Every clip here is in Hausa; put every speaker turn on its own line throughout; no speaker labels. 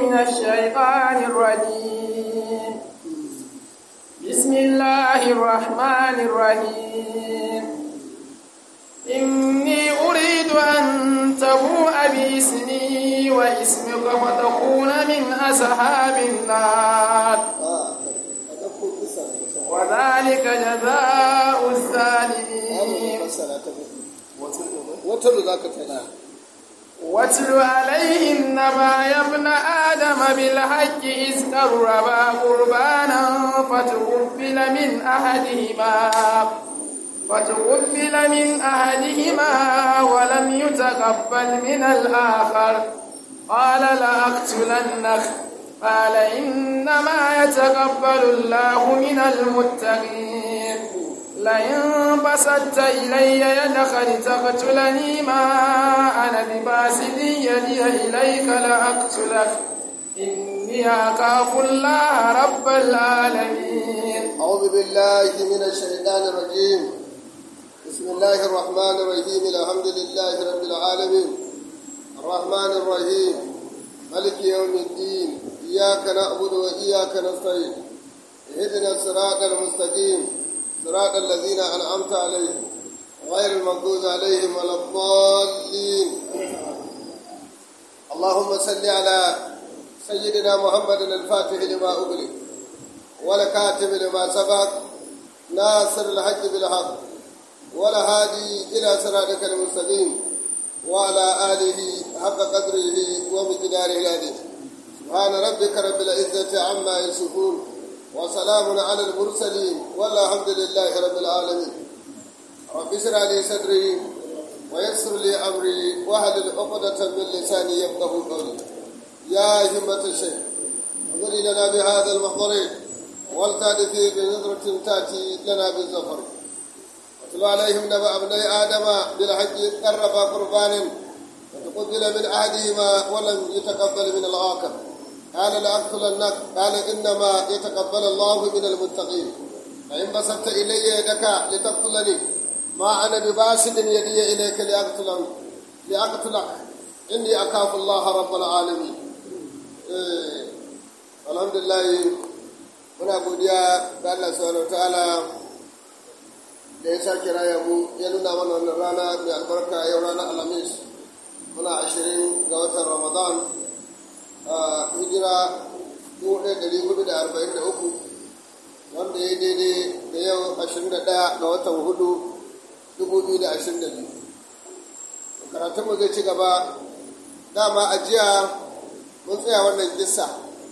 من الشيطان الرجيم بسم الله الرحمن الرحيم إني أريد أن تبوء باسمي واسمك فتكون من أصحاب النار وذلك جزاء الظالمين
wata da za ka tana
واتل عليهم نبا يا ابن آدم بالحق إذ قربا قربانا فتقبل من أحدهما فتقبل من أحدهما ولم يتقبل من الآخر قال لأقتلنك قال إنما يتقبل الله من المتقين لئن بسطت إلي يدك لتقتلني ما أنا بباسط يدي إليك لأقتلك إني أخاف الله رب العالمين
أعوذ بالله من الشيطان الرجيم بسم الله الرحمن الرحيم الحمد لله رب العالمين الرحمن الرحيم ملك يوم الدين إياك نعبد وإياك نستعين اهدنا الصراط المستقيم صراط الذين أنعمت عليهم غير المغضوب عليهم ولا الضالين اللهم صل على سيدنا محمد الفاتح لما أغلق والكاتب لما سبق ناصر الحق بالحق والهادي إلى صراطك المستقيم وعلى آله حق قدره ومقداره العظيم سبحان ربك رب العزة عما يصفون وسلام على المرسلين والحمد لله رب العالمين رب اشرح لي صدري ويسر لي امري واحلل عقدة من لساني يفقه قولي يا همة الشيخ انظري لنا بهذا المحضر ولتأتي بنظرة تأتي لنا بالزفر واتل عليهم نبأ ابني آدم بالحق قربا قربان وتقبل من أحدهما ولم يتقبل من الآخر قال لأقتلنك قال إنما يتقبل الله من المتقين فإن بسطت إلي يدك لتقتلني ما أنا بباسط يدي إليك لأقتلك لأقتلك إني أخاف الله رب العالمين إيه. الحمد لله muna godiya ga Allah subhanahu ta'ala da ya sake raya mu ya nuna mana wannan rana mai albarka yau ranar alhamis muna ashirin ga watan ramadan hijira 1443 wanda ya daidai da yau 21 ga watan hudu 2022 karatunmu zai ci gaba dama a jiya mun tsaya wannan kissa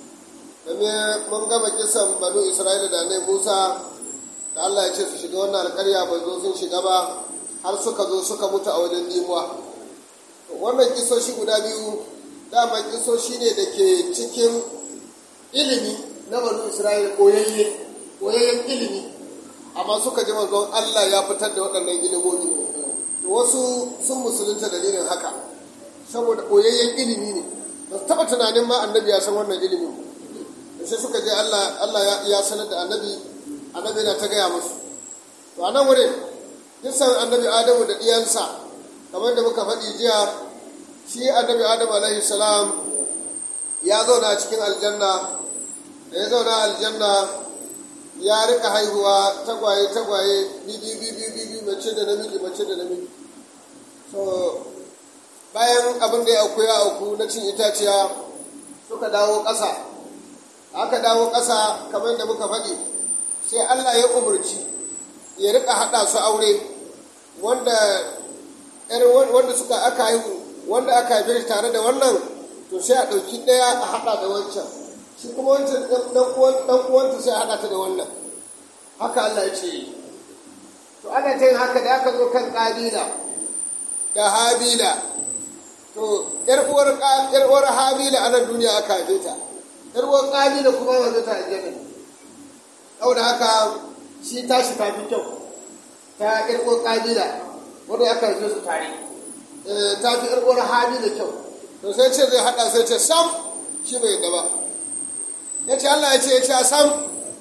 domin mun gama kisan banu isra'ila da ne musa da allah ya ce su shiga wannan alkarya bai zo sun shiga ba har suka zo suka mutu a wajen limuwa wannan kisoshi guda biyu dama kisoshi ne da ke cikin ilimi na banu isra'ila koyayye koyayyen ilimi amma suka ji manzon allah ya fitar da waɗannan ilimomi to wasu sun musulunta dalilin haka saboda koyayyen ilimi ne ba su taɓa tunanin ma annabi ya san wannan ilimin da sai suka je allah allah ya sanar da annabi annabi na ta gaya musu to a nan wurin kisan annabi adamu da ɗiyansa kamar da muka faɗi jiya shi annabi adamu alaihi salam ya zauna cikin aljanna da ya zauna aljanna ya rika haihuwa tagwaye tagwaye bibi bibi bibi mace da namiji mace da namiji so bayan abin da ya auku ya auku na cin itaciya suka dawo ƙasa aka dawo ƙasa kamar da muka faɗi sai allah ya umarci ya rika haɗa su aure wanda wanda suka aka haihu wanda aka haife tare da wannan to sai a ɗauki ɗaya a haɗa da wancan shi kuma wancan ɗan uwanta sai a haɗa ta da wannan haka Allah ya ce to ana ta yin haka da aka zo kan ƙabila da habila to ƴar uwar ƴar uwar habila a nan duniya aka haife ta ƴar uwar ƙabila kuma wanda ta aljanna saboda haka shi tashi ta fi kyau ta ƴar uwar ƙabila wanda aka haife su tare ta fi ƴar uwar habila kyau to sai ce zai haɗa sai ce sam shi bai yadda ba ya ce Allah ya ce ya ce a sam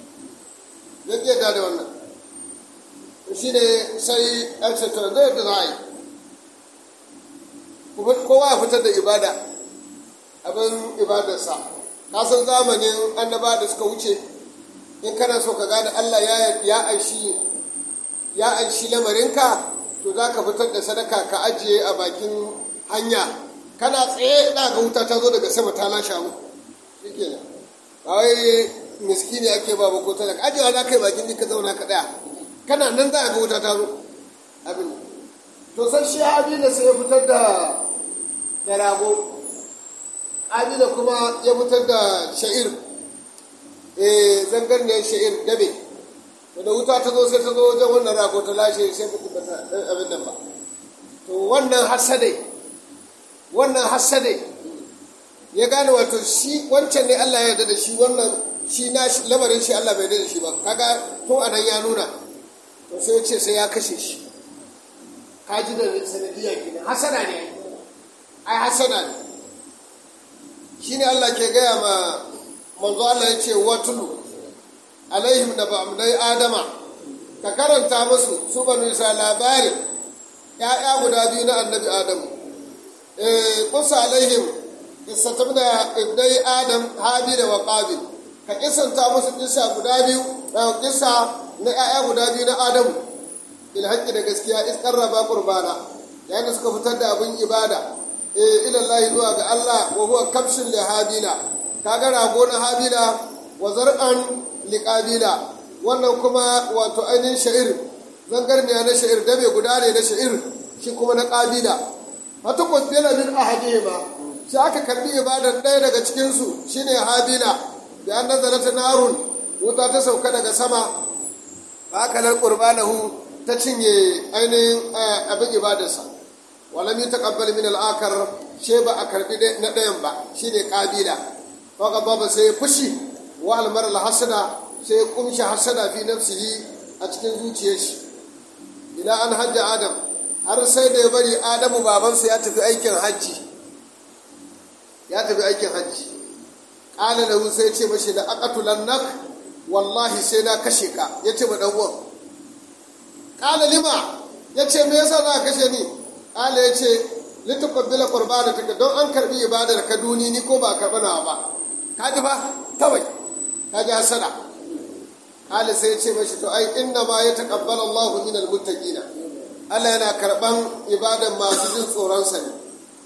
ya ke da da wannan shi ne sai ɗan ce to zai yadda za a yi kowa ya fitar da ibada abin ibadarsa ka san zamanin annaba da suka wuce in kana so ka gane Allah ya ya aishi ya aishi lamarinka to za ka fitar da sadaka ka ajiye a bakin hanya kana tsaye na ga wuta ta zo daga sama ta lashe mu shikenan ba wai miskini ake ba ba ko talaka ajiyewa za ka yi bakin ka zauna ka daya kana nan za a ga wuta ta zo abin to sai shi abin da sai ya fitar da da rago abin da kuma ya fitar da sha'ir eh zangarniyar sha'ir dabe da wuta ta zo sai ta zo wajen wannan rago ta lashe sai ba ta abin nan ba to wannan hasadai wannan hasadai ya gane wato shi wancan ne Allah ya yarda da shi wannan shi na lamarin shi Allah bai yarda da shi ba kaga to anan ya nuna to sai ya ce sai ya kashe shi kaji da sanadiyya kenan hasana ne ai hasana ne shine Allah ke gaya ma manzo Allah ya ce watulu alaihim da ba'amdai adama ka karanta musu su banu isa labarin ya'ya guda biyu na annabi adamu eh kusa alaihim istatabna ibnai adam habila wa qabil ka kisanta musu kisa guda biyu da kisa na ya'ya guda biyu na adamu bil haqqi da gaskiya is qarraba qurbana yayin suka fitar da abin ibada eh ila Allah zuwa ga Allah wa huwa kabshin li habila kaga rago na habila wa zar'an liƙabila wannan kuma wato ainihin sha'ir zangarniya na sha'ir dabe guda ne na sha'ir shi kuma na ƙabila hata kwasbila min ahadihima sai aka karbi ibadar ɗaya daga cikinsu shine habila da an nazara ta narun wuta ta sauka daga sama hakalar qurbanahu ta cinye ainihin abin ibadarsa walam yutaqabbal min al-akar she ba a karbi na ɗayan ba shine ƙabila faka baba sai fushi wa almar hasada sai kumshi hasada fi nafsihi a cikin zuciyar shi ila an hajja adam har sai da ya bari adamu babansa ya tafi aikin hajji ya tafi aikin hajji ƙala lahu sai ce mashi da aqatulan nak wallahi sai na kashe ka ya ce ma dan uwan ƙala lima ya ce me yasa za ka kashe ni ƙala ya ce lituqabbila qurbanataka don an karbi ibadar ka duni ni ko ba karba nawa ba ka ji ba kawai ka ji hasada kala sai ce mashi to ai inna ma ya taqabbala Allah min almuttaqina Allah yana karban ibadan masu jin tsoron sa ne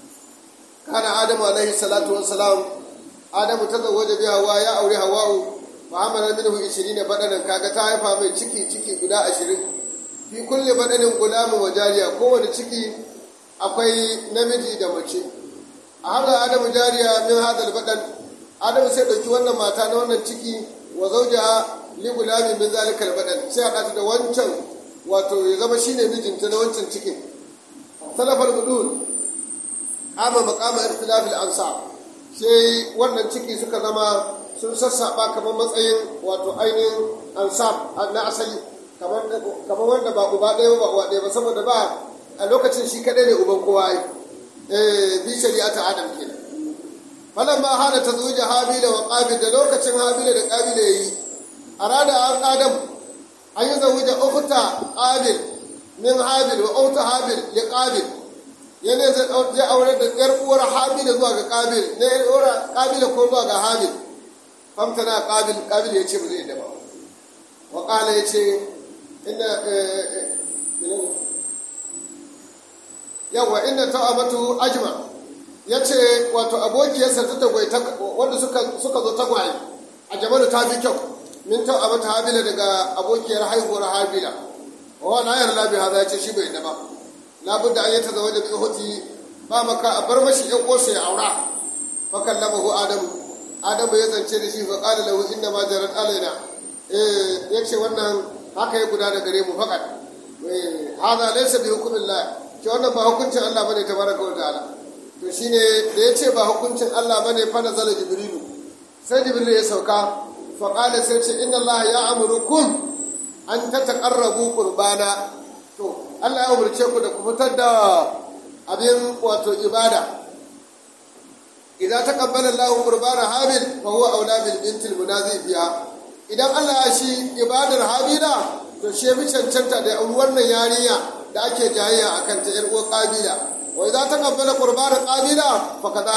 kana Adamu alaihi salatu wassalam Adamu ta zawaje bi Hawa ya aure Hawa'u Muhammad minhu 20 badanan kaga ta haifa mai ciki ciki guda 20 fi kulli badanin gulamin wa jariya kowane ciki akwai namiji da mace a hada Adamu jariya min hadal badan adamu sai ɗauki wannan mata na wannan ciki wa zauja li gulamin min zalikal badan sai haɗa ta da wancan wato ya zama shine mijinta na wancan cikin salafal budul kama maqama ikhtilafil ansab sai wannan ciki suka zama sun sassaba kamar matsayin wato ainihin ansab na asali kamar kamar wanda ba uba ɗaya ba uwa ɗaya ba saboda ba a lokacin shi kaɗai ne uban kowa ai eh bi shari'ata adam kenan falamma hana ta zuja habila wa qabil da lokacin habila da qabil yayi arada an adam an yi zawuja ukhta qabil min habil wa ukhta habil li qabil yana zai aure da yar uwar habila zuwa ga qabil ne yar uwar qabila ko zuwa ga habil famtana qabil qabil yace ba zai da ba wa qala yace inna yawa inna ta'amatu ajma' ya ce wato abokiyarsa ta tagwai wanda suka zo tagwaye a jamalu ta fi kyau min ta abu ta habila daga abokiyar haihuwar habila wa na yar labi haza ya ce shi bai da ba labudda an yi ta zama da bi hoti ba maka a bar mashi yan ƙosa ya aura fakan lamahu adamu adamu ya zance da shi fa qala lahu inna ma jarat alaina eh yace wannan haka ya gudana gare mu fakat eh hada laysa bi hukmillah ce wannan ba hukuncin Allah bane tabaraka wa ta'ala to shine da ya ce ba hukuncin Allah ba ne fana zala jibrilu sai jibrilu ya sauka faƙala sai ce inna Allah ya amurukum an ta taƙarrabu ƙurbana to Allah ya umarce ku da ku fitar da abin wato ibada idan ta kabbala Allah ƙurbana habil fa huwa aula bil bintil munazi biya idan Allah ya shi ibadar habila to shi bi cancanta da wannan yarinya da ake jayayya akan ta ƴar uwar kabila wa idza taqabbala qurbana qabila fa kadhalik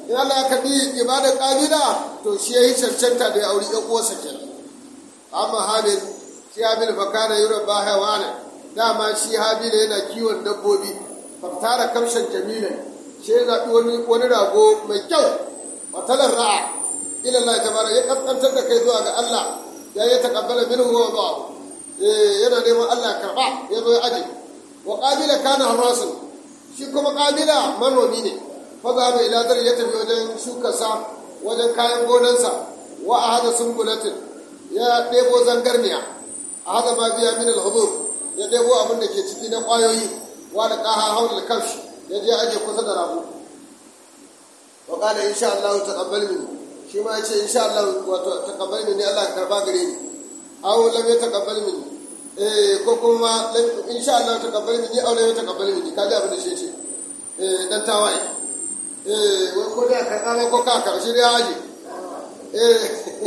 in Allah ya karbi ibadar kabila to shi yayi cancanta da ya auri ɗan uwarsa kenan amma habil shi habil fa kana yura ba hawana dama shi habil yana kiwon dabbobi faftara kamshan jamila shi ya zaɓi wani wani rago mai kyau matalar ra'a ila Allah tabara ya kaskantar da kai zuwa ga Allah ya yi takabbala minhu wa ba'u yana neman Allah karba ya zo ya aje wa qabila kana harasun shi kuma qabila manomi ne fa za mu ila dar ya tafi wajen shukarsa wajen kayan gonansa wa ahada sumbulatin ya ɗebo zangarniya a hada ma biya min al-hudur ya ɗebo abin da ke ciki na ƙwayoyi wa da ƙaha haula kafshi ya je aje kusa da rago wa qala insha Allah taqabbal minni shi ma yace insha Allah wato taqabbal minni Allah ka karba gare ni aw lam yataqabbal minni eh ko kuma insha Allah taqabbal minni aw lam yataqabbal minni kaji abin da shi ce eh dan tawaye eh wai ko da ka kama ko ka karshe da haji eh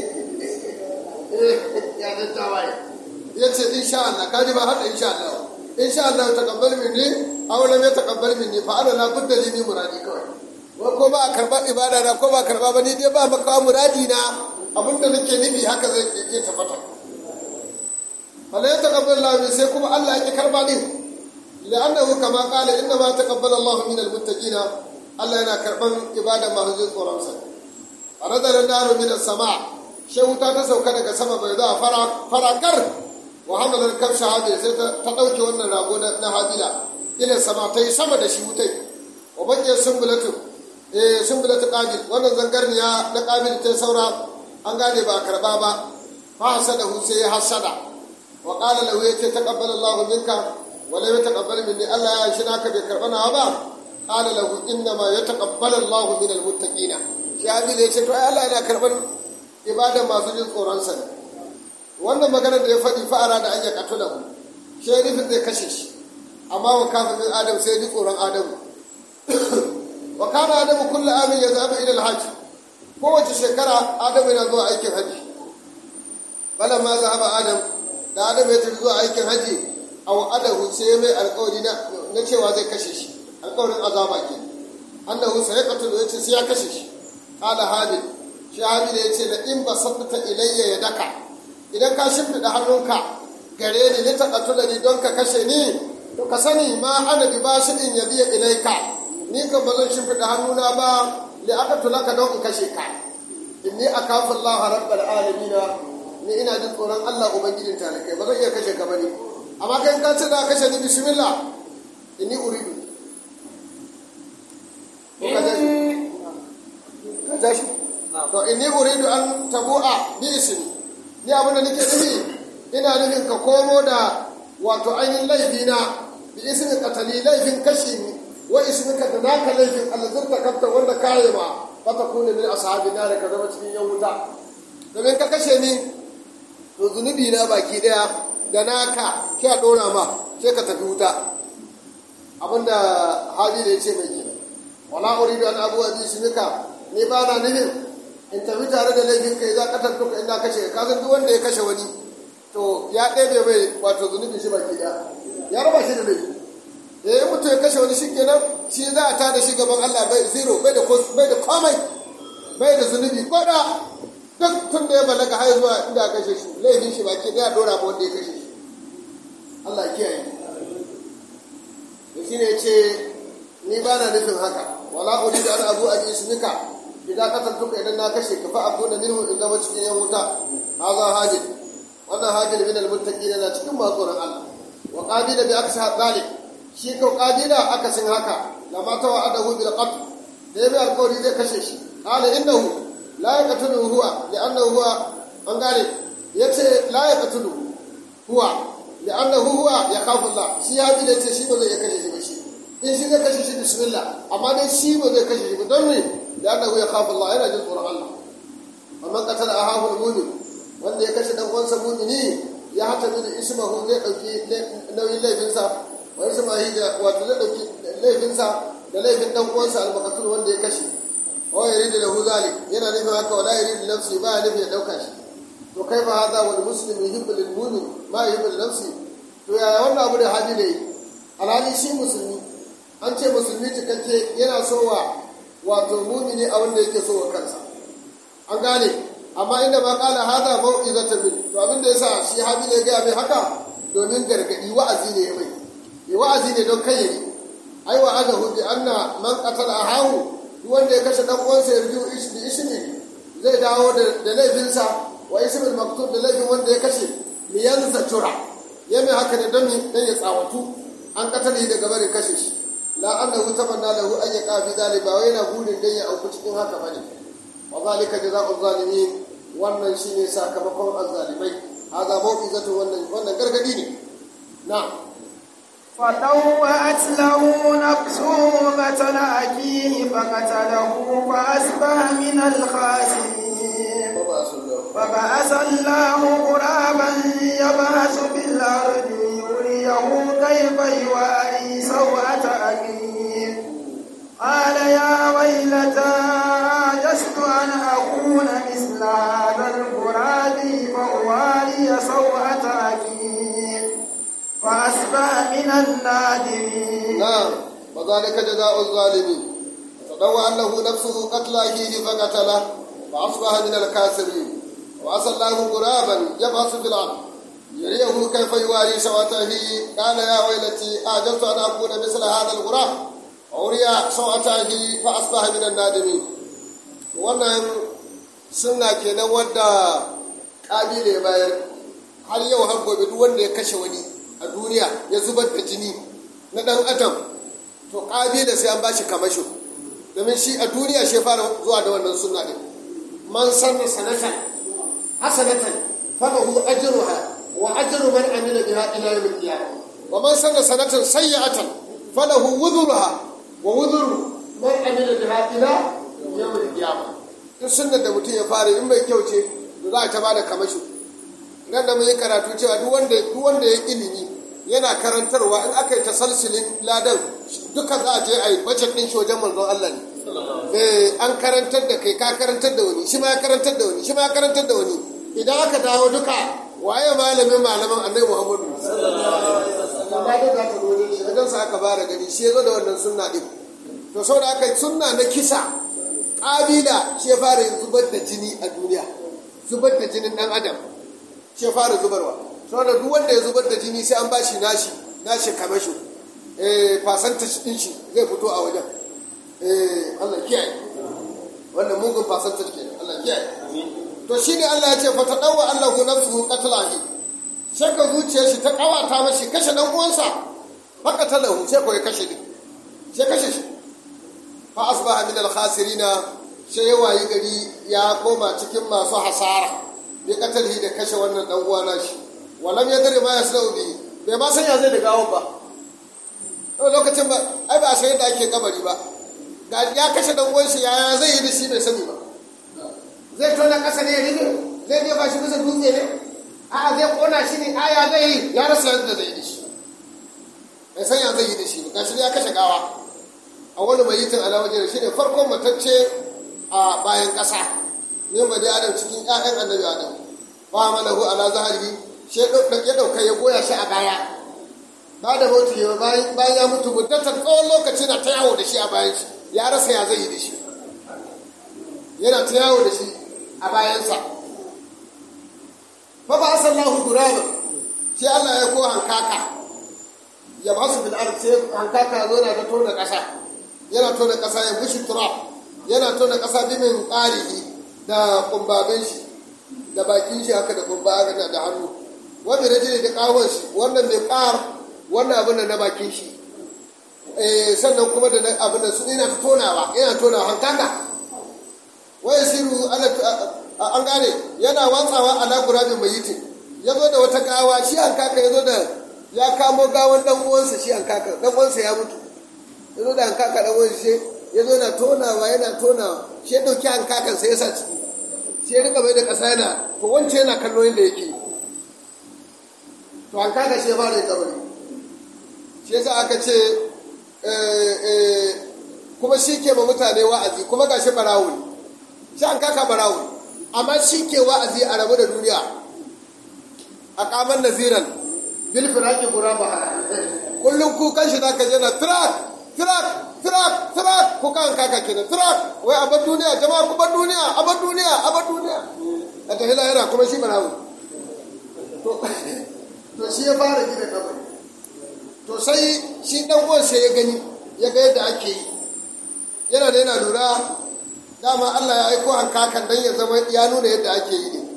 eh ya dan tawaye yace insha Allah kaji ba hada insha Allah insha Allah taqabbal minni aw lam yataqabbal minni fa ana la budda li muradi kawai wa ko ba karba ibada na ko ba karba ba ni dai ba maka muradi na abinda nake nufi haka zai iya tabbata fala yataqabbal Allah sai kuma Allah ya karba din la'annahu kama qala inna ma taqabbala Allah min almuttaqina Allah yana karban ibada masu jin tsoron sa aradar naru min as-sama wuta ta sauka daga sama bai za fara farakar wa hamalar kafsha habil sai ta dauke wannan rago na habila ila sama ta yi sama da shi wutai wa bakin sumbulatu eh sumbulatu qabil wannan zangarniya na qabil ta saura an gane ba karba ba fa hasada hu sai ya hasada wa qala lahu yace taqabbal Allahu minka wa la yataqabbal minni Allah ya shi naka bai karba na ba qala lahu inna ma yataqabbalu Allahu min almuttaqina shi habil yace to ai Allah yana karban ibada masu jin tsoron sa wannan maganar da ya faɗi fa'ara da an ya katulahu shi nufin zai kashe shi amma wa kafa min adam sai ji tsoron adamu wa kana adamu kullu amin ya zaba ila alhajj kowace shekara adamu yana zuwa aikin haji bala ma zaba adam da adamu ya tafi zuwa aikin haji aw adahu sai mai alƙawari na cewa zai kashe shi alƙawarin azaba ke annahu sai qatulu yace sai ya kashe shi qala habil shi habil yace da in basatta ilayya yadaka idan ka shimfida hannunka gare ni ni taqatulani don ka kashe ni to ka sani ma ana bi bashidin ya biya ilaika ni kan ba zan shimfiɗa hannuna ba li aka tulaka don in kashe ka inni akafu Allah rabbal alamin ni ina jin tsoron Allah ubangijin talakai ba zan iya kashe ka bane amma kai ka ce da kashe ni bismillah inni uridu ka ja shi to inni uridu an tabu'a bi ismi ni abin da nake nufi ina nufin ka komo da wato ainihin laifina bi ismin katali laifin kashi ni wa ismika da naka laifin alzurta kafta wanda kaye ma fata kune min ashabi na da ka zama cikin yan wuta domin ka kashe ni to zunubi na baki daya da naka ki a dora ma sai ka tafi wuta abinda hali da ya ce mai kenan wala uridu an abu abi ismika ni ba na nufin in tafi tare da laifin kai za ka tattuka inda kashe ka san duk wanda ya kashe wani to ya ɗebe mai wato zunubin shi baki daya ya raba shi da laifi eh mutum ya kashe wani shi kenan shi za a tada shi gaban Allah bai zero bai da bai da komai bai da zunubi ko da duk tun da ya balaga har zuwa inda aka kashe shi laifin shi baki daya dora ba wanda ya kashe shi Allah kiyaye to shine yace ni ba na nufin haka wala uridu an abu abi ismika idan qataltuka idan na kashe ka fa akuna minhu in zama cikin yan wuta hadha hajil wannan hajil min almuttaqin na cikin masu Allah wa qadila bi aksa zalik shi ko qadila akasin haka lama tawa'adahu bil qatl da yabi alqawli zai kashe shi qala innahu la yaqtulu huwa li'annahu huwa an gane yace la yaqtulu huwa li'annahu huwa yakhafu Allah shi ya bi yace shi ba zai kashe shi ba shi in shi zai kashe shi bismillah amma dai shi ba zai kashe shi ba don me li'annahu yakhafu Allah yana jin tsoron Allah amma qatala ahahu al-mu'min wanda ya kashe dan uwansa mu'mini ya hata da ismahu zai dauki nauyin laifinsa wani samahi da wato zai dauki laifinsa da laifin dan uwansa al-maqtul wanda ya kashe wa yuridu lahu zalik yana nufin haka wala yuridu nafsi ba nufi ya dauka shi to kai ba hada wal muslim yuhibbu lil mu'min ma yuhibbu li nafsi to yaya wannan abu da hadi ne alhali shi musulmi an ce musulmi cikakke yana so wa wato mumini a wanda yake so wa kansa an gane amma inda ma kala hada mau'izatan min to abin da yasa shi habi ne ga mai haka domin gargadi wa'azi ne mai yi wa'azi ne don kai ne ai wa adahu bi anna man qatala ahahu duk wanda ya kashe dan uwansa ya rubu ismi ismi zai dawo da laifinsa wa ismil maktub da laifin wanda ya kashe liyan zatura ya mai haka ne don dan ya tsawatu an katale daga barin kashe shi la annahu tamanna lahu an yaqa fi dhalika ba wai yana burin dan ya auku cikin haka bane wa zalika jazaa'u zalimin wannan shine sakamakon azzalimai hada mau'izatu wannan wannan gargadi ne na'am
فطوعت له نفسه قتل أخيه فقتله فأصبح من الخاسرين فبعث الله غرابا يبحث في الأرض يريه كيف يواري سوءة أخيه قال يا ويلتى عجزت أن أكون مثل هذا الغراب فأواري سوءة أخيه فأصبح من النادمين
نعم وذلك جزاء الظالمين تطوع له نفسه قتل أخيه فقتله فأصبح من الكاسرين وعسى الله غرابا يبعث في الأرض يريه كيف يواري سوءته قال يا ويلتي أعجبت أن أكون مثل هذا الغراب أوري سوءته فأصبح من النادمين wannan suna kenan wadda ƙabile bayar har yau har gobe duk wanda ya kashe wani a duniya ya zubar da jini na ɗan adam to ƙabila sai an ba shi kamasho domin shi a duniya shi fara zuwa da wannan suna ɗin man sanna sanatan hasanatan falahu ajruha wa ajru man amila biha ila yawm al-qiyamah wa man sanna sanatan sayyi'atan falahu wudhuruha wa wudhuru man amila biha ila yawm al-qiyamah duk sunnar da mutum ya fara in mai kyau ce to za a ta bada kamasho nan da mun yi karatu cewa duk wanda duk wanda ya ilimi yana karantarwa in aka yi tasalsulin ladan duka za a je a yi bajet ɗin shi wajen manzon Allah ne eh an karantar da kai ka karantar da wani shi ma ya karantar da wani shi ma ya karantar da wani idan aka dawo duka waye malamin malaman annabi Muhammadu sallallahu alaihi wasallam shi wajen sa aka bara gani shi ya zo da wannan sunna din to saboda haka sunna na kisa kabila shi ya fara zubar da jini a duniya zubar da jinin dan adam shi ya fara zubarwa saboda duk wanda ya zubar da jini sai an bashi nashi nashi kamasho eh percentage din shi zai fito a wajen eh Allah kiyaye wannan mugun percentage kenan Allah kiyaye to shine Allah ya ce fa tadawwa Allahu nafsuhu qatlahi sai ka zuciyar shi ta kawata mashi kashe dan uwansa haka talahu sai ko ya kashe din sai kashe shi fa asbaha min al-khasirina sai ya wayi gari ya koma cikin masu hasara bi katalihi da kashe wannan dan uwa nashi walam ya dare ma ya sau bi bai ma san ya zai da gawon ba to lokacin ba ai ba sai yadda ake kabari ba ga ya kashe dan uwan shi yaya zai yi da shi bai sani ba zai tona kasa ne ya rige zai je ba shi bisa dutse ne a'a zai kona shi ne aya zai yi ya rasa yadda zai yi da shi bai san ya zai yi da shi ba gashi ya kashe gawa a wani mai yitin alawajen shi ne farkon matacce a bayan ƙasa ne ba dai adam cikin 'ya'yan annabi adam ba malahu ala zahari shi ya ɗauka ya goya shi a baya ba da mutu ya bayan ya mutu muddatar tsawon lokaci na ta yawo da shi a bayan shi ya rasa ya zai yi da shi yana ta yawo da shi a bayansa fa ba asallahu guraba sai Allah ya ko hankaka ya ba su bil ard sai hankaka zo na ta tona ƙasa yana tona ƙasa ya bushi turab yana tona ƙasa bimin ƙarihi da kumbabin shi da bakin shi haka da kumba haka da hannu wanda da jini da ƙawon shi wannan mai ƙar wannan abin da na bakin shi sannan kuma da abin da su yana tonawa yana tonawa hankaka wai siru an gane yana watsawa ala gurabin mai yitin ya zo da wata gawa shi hankaka ya zo da ya kamo gawan dan uwansa shi hankaka dan uwansa ya mutu ya zo da hankaka dan uwansa shi ya zo yana tonawa yana tonawa shi ya dauki hankakan sai ya sa ciki shi ya rika bai da ƙasa yana to wance yana kallo yadda yake to hankaka shi ya fara yin kabari shi yasa aka ce kuma shi ke ma mutane wa'azi kuma ga shi barawo ne shi an kaka barawo ne amma shi ke wa'azi a rabu da duniya a kamar naziran bil firaki guraba kullum kukan shi zaka je na firak firak tirak tirak ko kan kaka kenan tirak wai abar duniya jama'a ku bar duniya abar duniya abar duniya a tafi lahira kuma shi barawo to shi ya fara gina kabari to sai shi dan uwan sai ya gani ya ga yadda ake yi yana da yana lura dama Allah ya aiko hankakan dan ya zama ya nuna yadda ake yi ne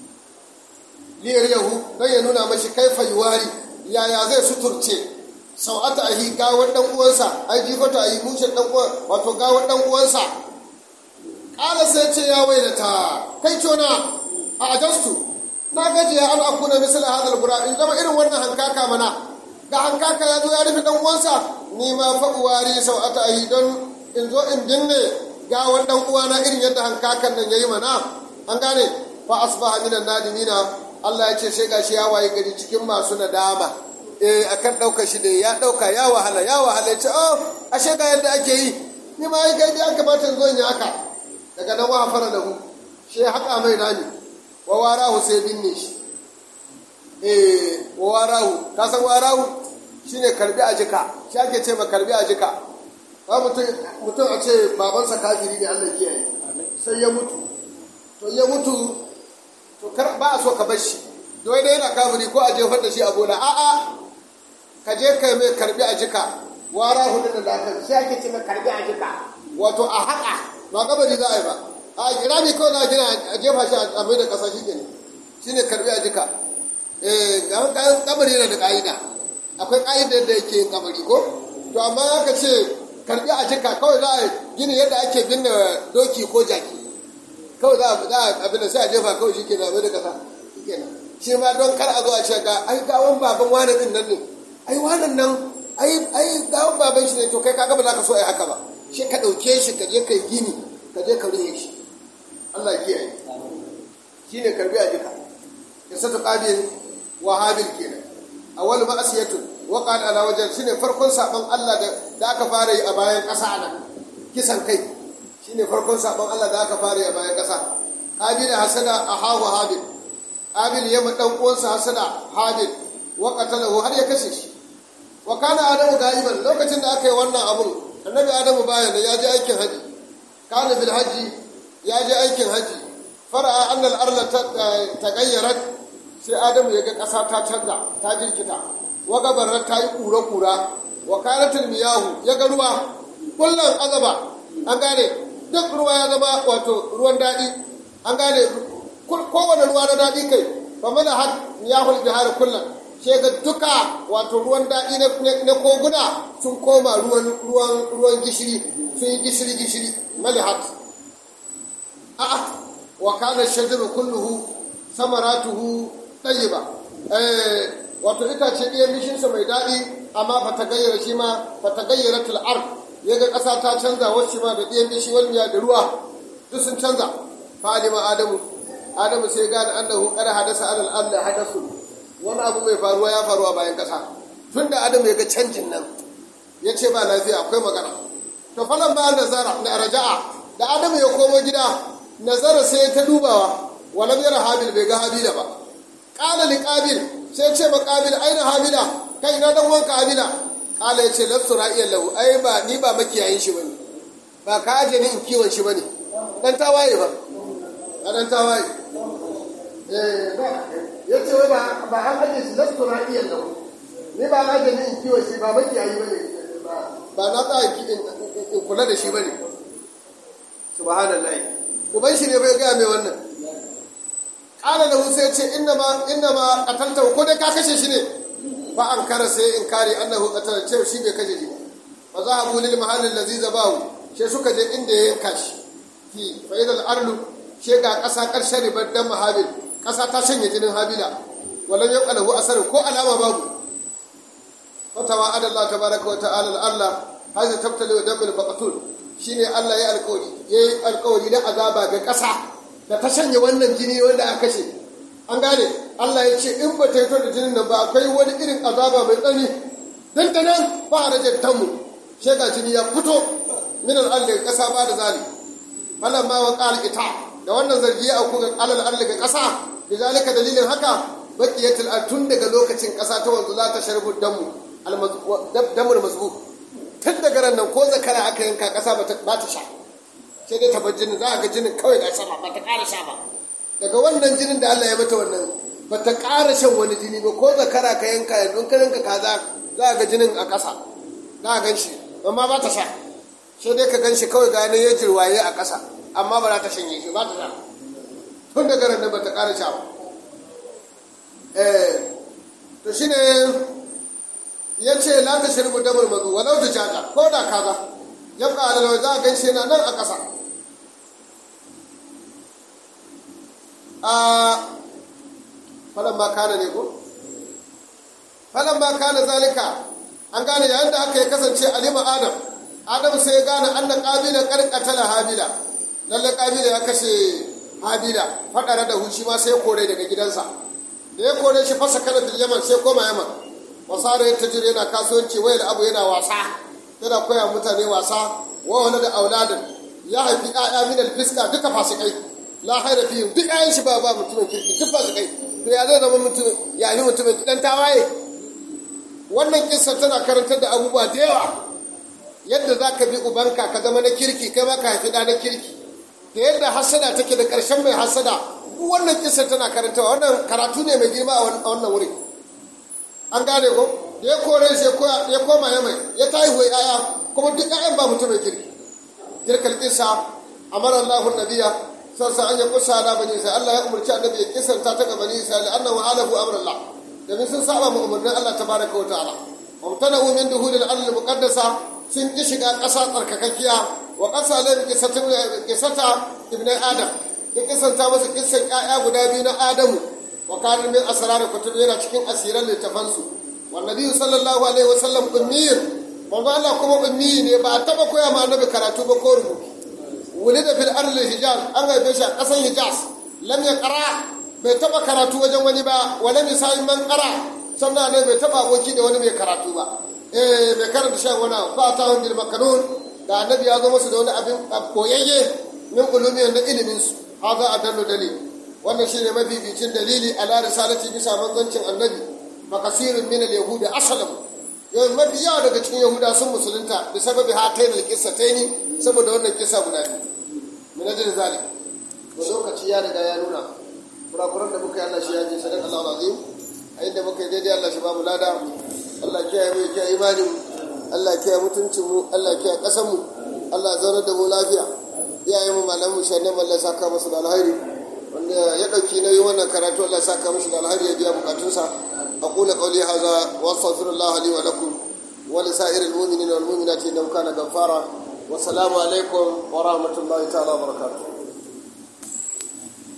liyar yahu dan ya nuna mashi kaifa yuwari yaya zai suturce sau'ata ahi gawar dan uwansa ai jifata ahi mushin dan uwan wato gawar dan uwansa kala sai ce ya wailata kai cona a ajastu na gaji ya an akuna misal hadal qura in zama irin wannan hankaka mana ga hankaka ya zo ya rufe dan uwansa ni ma fa uwari sau'ata ahi don in zo in binne gawar dan uwana irin yadda hankakan nan yayi mana an gane fa asbaha minan nadimina Allah ya ce sai gashi ya waye gari cikin masu nadama eh akan daukar shi da ya dauka ya wahala ya wahala ya ce oh ashe ga yadda ake yi ni ma yi gaidi an kamata in zo in yi haka daga nan wa fara lahu shi haka mai rami wa warahu sai binne shi eh wa warahu ka san warahu shine karbi a jika shi ake ce ma karbi a jika ba mutum mutum a ce babansa kafiri ne Allah kiyaye sai ya mutu to ya mutu to kar ba a so ka bar shi dole dai yana kafiri ko a jefar da shi a bola a'a ka je kai mai karbi a jika wara hudu da lafiya sai ake ce mai karbi a jika wato a haƙa ba kabari za a yi ba a rami kawai za a gina a jefa shi a mai da ƙasa shi ne shi ne karbi a jika eh kabari yana da ƙa'ida akwai ƙa'ida da yake yin kabari ko to amma aka ce karbi a jika kawai za a gini yadda ake binne doki ko jaki kawai za a abin da sai a jefa kawai shi ke na mai da ƙasa shi ma don kar a zo a ce ga ai gawon baban wani din nan ne ai wannan nan ai ai gawon baban shi ne to kai kaga ba za ka so ai haka ba shi ka dauke shi ka je kai gini ka je ka rufe shi Allah ya kiyaye shine karbi a jika ya sata qabil wa habil kenan awwal ma'asiyatu wa qad ala wajh shine farkon sabon Allah da da aka fara yi a bayan kasa nan kisan kai shine farkon sabon Allah da aka fara yi a bayan kasa qabil hasada ahawa habil qabil yamma dan uwansa hasada habil wa qatalahu har ya kashe shi wa kana adamu gaiban lokacin da aka yi wannan abun annabi adamu baya da ya je aikin haji kana bil haji ya je aikin haji fara'a anna al arla tagayyarat sai adamu ya ga kasa ta canza ta jirkita wa gabarar ta yi kura kura wa kanat al miyahu ya ga ruwa kullun azaba an gane duk ruwa ya zama wato ruwan daɗi an gane kowane ruwa na daɗi kai fa mana har miyahul bihar kullum sai ga duka wato ruwan daɗi na koguna sun koma ruwan ruwan ruwan gishiri sun yi gishiri gishiri malihat a'a wa kana shajaru kulluhu samaratuhu tayyiba eh wato itace ɗayan bishinsa mai daɗi amma fa ta gayyara shi ma fa ta gayyara til'ar ya ga ƙasa ta canza wacce ma da ɗayan bishi wani da ruwa duk sun canza fa alima adamu adamu sai gane annahu qad hadasa alal ardi hadasu wani abu mai faruwa ya faruwa bayan kasa tun da adamu ya ga canjin nan ya ce ba lafiya akwai magana to falan ba nazara na raja'a da adamu ya komo gida nazara sai ta dubawa walam yara habil bai ga habila ba qala li qabil sai ce ma qabil aina habila kai na dan wanka habila qala ya ce lastu ra'iyan lahu ai ba ni ba makiyayin shi bane ba ka aje ni in kiwon shi bane dan tawaye ba dan tawaye eh ba ya ce wai ba an aje shi lastu na iya lau ni ba na jami in kiwo shi ba makiyayi ba ne ba na ta in kula da shi ba ne subhanallah uban shi ne bai gaya mai wannan ƙala da sai ce inna ma inna ma qatalta ko dai ka kashe shi ne fa an kara sai in kare annahu qatala ce shi bai kashe shi ba za a bulil mahallin lazi zabahu sai suka je inda ya yanka shi fi fa idal arlu she ga ƙasa ƙarshen ribar dan mahabil ƙasa ta shanye jinin habila walam yabqa lahu asar ko alama babu fatawa ada Allah tabaraka wa ta'ala Allah haza tabtali wa damil baqatul shine Allah ya alƙawari yayi alƙawari na azaba ga ƙasa da ta shanye wannan jini wanda aka kashe an gane Allah ya ce in ba ta yi da jinin nan ba akwai wani irin azaba mai tsani dan da nan ba a rage tamu shega jini ya fito min al daga ƙasa ba da zali falamma wa qala ita da wannan zargi ya auku ga alal arli ga ƙasa bizalika dalilin haka baqiyatul tun daga lokacin ƙasa ta wanzu za ta sharbu damu damul mazbu tun daga ran nan ko zakara aka yanka ƙasa ba ta sha sai dai tabar jinin za a ga jinin kawai ga sama ba ta ƙara sha ba daga wannan jinin da Allah ya mata wannan ba ta ƙara shan wani jini ba ko zakara ka yanka yanzu ka yanka kaza za a ga jinin a ƙasa za a gan shi amma ba ta sha sai dai ka gan shi kawai gane ya jirwaye a ƙasa amma ba za ta shanye shi ba ta sha tun daga ran nan ba ta ƙara sha ba eh to shine ya ce la ta shirbu damar mazu walau da jaka ko da kaza ya ƙara da za a gan shi yana nan a ƙasa a falon ba kana ne ko falon ba kana zalika an gane yayin da aka yi kasance alima adam adam sai ya gane annan ƙabila ƙarƙatala habila lalle ƙabila ya kashe habila faɗara da hushi ma sai kore daga gidansa da ya kore shi fasa kana fil yaman sai koma yaman wasara ya tajiri yana kasuwanci wayar abu yana wasa yana koya mutane wasa wa wani da auladin ya haifi ƴaƴa min alfiska duka fasikai la haira fihim duk ƴaƴan shi ba ba mutumin kirki duk fasikai to ya zai zama mutum ya ni mutumin kidan tawaye wannan kissa tana karantar da abubuwa da yawa yadda za ka bi ubanka ka zama na kirki kai ma ka haifi ɗa na kirki da yadda hasada take da ƙarshen mai hasada wannan kissa tana karantawa wannan karatu ne mai girma a wannan wuri an gane ko da ya kore shi ya koma ya mai ya ta haihuwa yaya kuma duk ƴaƴan ba mutum mai kirki tilkal kissa amara Allahu nabiya sassa an ya kusa da bani sai Allah ya umarci annabi ya kisanta ta ga bani sai annahu alahu amra Allah domin sun saba mu umarnin Allah tabaraka wa ta'ala wamtanahu min duhul al-ard muqaddasa sun ki shiga ƙasa tsarkakakkiya wa ƙasa lan kisata ibn adam ya kisanta masa kissan ƴaƴa guda biyu na Adamu wa kana min asrar kutub yana cikin asiran littafansu wan nabi sallallahu alaihi wasallam ummiyir manzo Allah kuma ummi ne ba a taba koya ma annabi karatu ba ko rubutu wulida fil ardi hijaz an haife shi a ƙasan hijaz lam yaqra bai taba karatu wajen wani ba wala misali man qara sannan ne bai taba aboki da wani mai karatu ba eh bai karanta shan wani fa ta hun bil makanun da annabi ya zo musu da wani abin koyayye min ulumiyan da ilimin su haza adallu dalil wannan shine mabibicin dalili ala risalati bisa manzancin annabi makasirin min al yahudi asalam yau mafi yawa daga cikin yahuda sun musulunta da sababi hatayin alƙissataini saboda wannan kisa guda biyu min ajin zalik to lokaci ya riga ya nuna kurakuran da muka yi Allah shi ya ji sadaka Allah azim a inda muka yi daidai Allah shi ba mu lada Allah kiyaye mu kiyaye imanin mu Allah kiyaye mutuncin mu Allah kiyaye ƙasar mu Allah zauna da mu lafiya iyaye mu malamu shanne Allah saka musu da alheri wanda ya dauki nauyi wannan karatu Allah saka musu da alheri ya biya bukatunsa أقول قولي هذا وأستغفر الله لي ولكم ولسائر المؤمنين والمؤمنات إنه كان غفارا والسلام عليكم ورحمة الله تعالى وبركاته